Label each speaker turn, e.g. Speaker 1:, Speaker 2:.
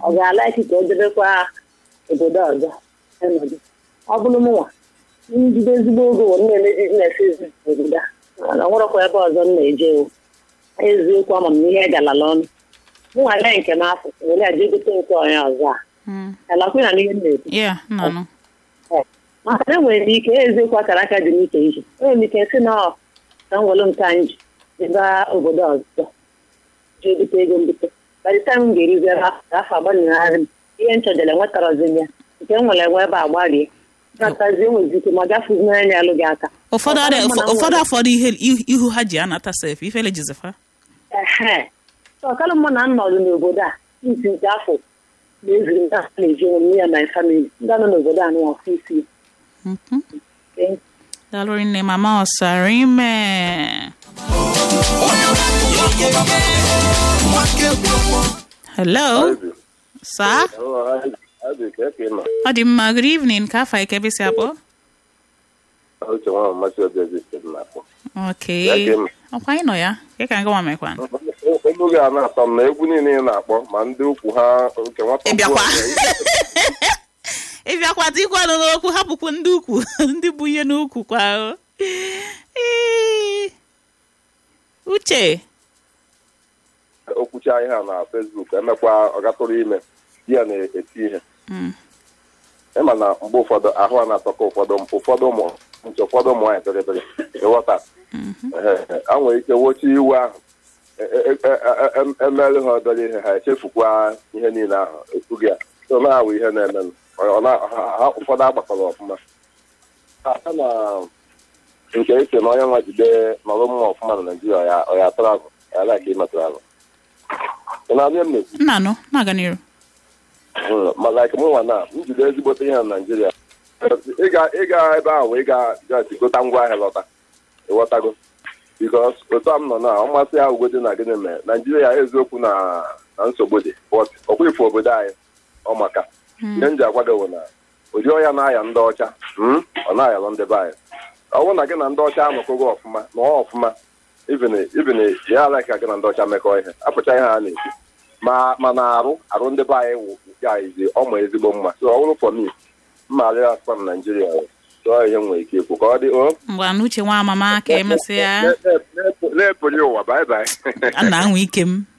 Speaker 1: ọ ga-ala ike ka o debekwa obodo ọzọ ọnọdụ ọ bụrụ mụnwa njide ezigbo oge wụ na-eme biznes obodo a mana nwerekwa ebe ọzọ m na-eje o eziokwu ama m ihe galala ọnụ mụnwa lee nke m afọ were aje gote nke onye ọzọ a
Speaker 2: Mm.
Speaker 1: alakwe na n'ihe m na-ekwu
Speaker 2: Yeah, no, no.
Speaker 1: maka na enwere m ike eziokwu akara aka dị n'iche iche enwere m ike sị na ọ ka m were nke anyị ji jeba obodo ọzọ jee bute ego mbute by the time m ga-erizi ebe ahụ ka afọ agbanyeghari m ihe nchọjere enwetarozi ya nke m nwere enwe ebe a gbarie natazi enwezi ike ma gafezi n'anya alụ gị aka
Speaker 2: ụfọdụ
Speaker 1: Ọkara
Speaker 2: adị-
Speaker 1: mụ na
Speaker 2: ụfọ- ụfọdụ
Speaker 1: nwere-
Speaker 2: afọdụ ihe ihu- ihu ha ji anata sef ifele jizifa
Speaker 1: ehe ọkara mụ na nnọdụ n'obodo a isi nke afọ na-eziri m na na-eji onwe m ya my family ndị nọ n'obodo a nụwa ọfụ isi Thank you.
Speaker 2: dalụrụ nne mama ọsara ime hello sa ọ dị mma good evening ka afọ ike bisi akpọ
Speaker 3: uche nwa mmasị obi ezi si m na-akpọ
Speaker 2: ok
Speaker 3: Ya ka ị-
Speaker 2: ọkwa anyị nọ ya ka ka ngwa mekwan
Speaker 3: olu gị a na-atọ m na egwu niile ị na-akpọ ma ndị ukwu ha nke nwata
Speaker 2: Ị bịakwa?
Speaker 3: ọbụla
Speaker 2: ịbịakwa tikwanụ n'okwu hapụkwu ndị ukwu ndị bụ ihe n'ukwu kwa o. Ee. uche
Speaker 3: okwucha ihe a na fesbuk emekwa ọgatụrụ ime di ya na-eti ihe
Speaker 2: Mm.
Speaker 3: ịma na mgbe ụfọdụ ahụ a na-atọka ụfọdụ ụfọdụ ụmụ nche ụfọdụ ụmụ nwaanyị pere ịghọta Ehe, a nwere ike wochi iwu ahụ e- e- e- e- e- emerụ ha obere ihe ha echefukwa ihe niile ahụ ekwughị ya so na-awụ ihe na-emenụ Ọ na- ha- ha- ụfọdụ agbakọrọ ọfụma a na nke ese na onye nwa jide nọrọ mma ọfụma na naijiria ọ ya- ọ ya atụrụ agụ ya like ịmetụrụ agụ ị na-abịa m na-ekwu
Speaker 2: nna nọ na-aga n'iru
Speaker 3: Mm, ma like mụ nwa na m jide ezigbote ihe na naijiria ịga ịga ebe ahụ wee ga just gota ngwa ahịa lọta ịghọtago bikos otu a m nọ na ọmasị ya ugodi na gịnị mere naijiria eziokwu na na nsogbu dị but ọkwa ife obodo anyị ọ maka ihe m ji agwa gị bụ na ụdị ọya na-aya ndị ọcha mm, ọ na-ayalụ ndị be anyị ọ bụrụ na gị na ndị ọcha anọkọgo ọfụma na ọ ọfụma even even ya ala ka gị na ndị ọcha mekọ ihe apụcha ihe a na-ekwu ma ma na arụ arụ ndị be anyị wụ ya izi ọma ezigbo mma so ọ bụrụ for me mma arịa asụpa na naijiria chọọ ihe m nwere ike ikwu ka ọ dị o
Speaker 2: mgbe na uche nwa amama ka emesịa
Speaker 3: na-epụli ụwa bye bye
Speaker 2: a na-anwa ike m